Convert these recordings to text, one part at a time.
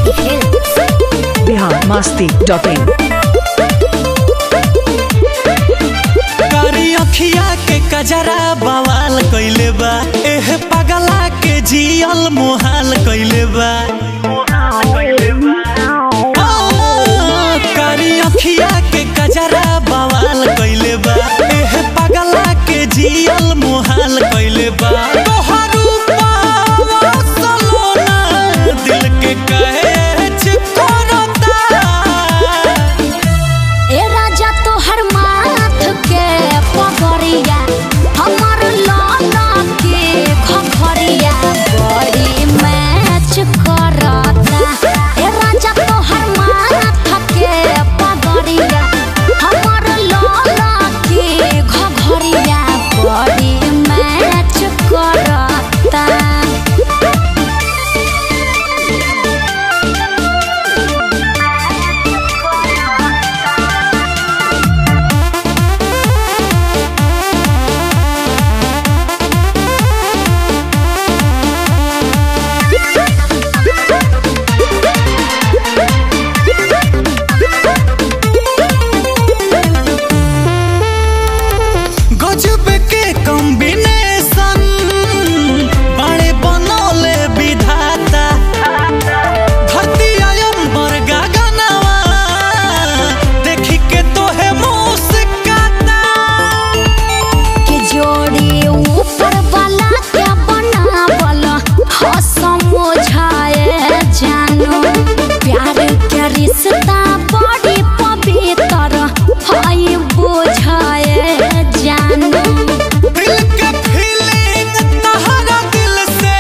Bihar Masti dot in कारी अखिया के कजरा बवाल कइले बा एह पगला के जियल मोहाल कइले बा आ, कारी अखिया के कजरा बवाल कइले बा एह पगला के जियल मोहाल कइले बा तोहर रूपवा सलोना दिल के कहे चिपकरता ए राजा तोहर माथ के पगड़िया हमर लाला के खखरिया बड़ी मैच करता ए राजा तोहर माथ के पगड़िया हमर लाला के खखरिया बड़ी मैच करता गजब के कॉम्बिनेशन बड़े बनौले विधाता धरती अयंबर गगनवा देखी के तोहे मुस्काता के जोड़ी ऊपर वाला के बनावल हो समझाए जानो प्यार के रिश्ता बड़ी पवित्र है बुझाए जानो दिल के फीलिंग तहरा दिल से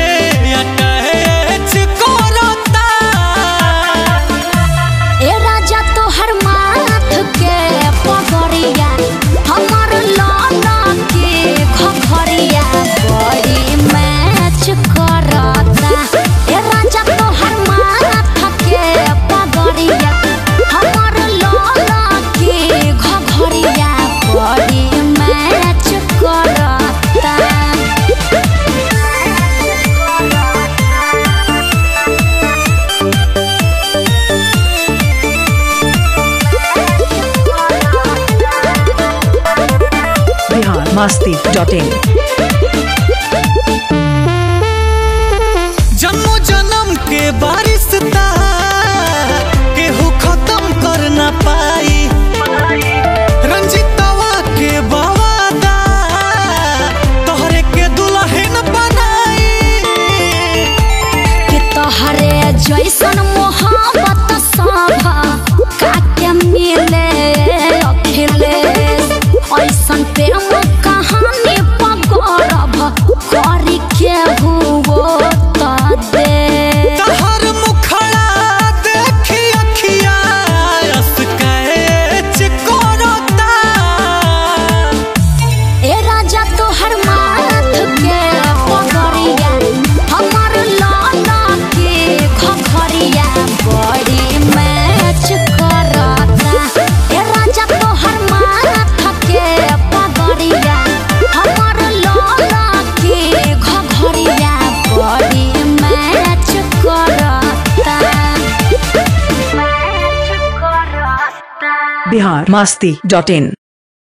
अटैच करता ए राजा तोहर माथ के पगड़िया हमर लाला के खखरिया बड़ी मैच करता ए राजा तोहर माथ के पगड़िया हमर लाला के खखरिया बड़ी मैच करता बिहार मस्ती डॉट इन जन्मों जन्म के बारिशता केहू खत्म कर न पाई रंजितवा के बवादा तोहरे के दुल्हन बनाई कि तोहरे जैसन मोहब्बत सब काके मिले अखिलेश ऐसन प्रेम कहानी पगरब करी के हुओ त दे तहर मुखड़ा देखी अखिया रस कैच करता ए राजा तोहर माथ के पगड़िया हमर लाला के खखरिया बड़ी मैच करता ए राजा तोहर माथ के पगड़िया हमर लाला के खखरिया बड़ी मैच करता मैच करता बिहार मस्ती डॉट इन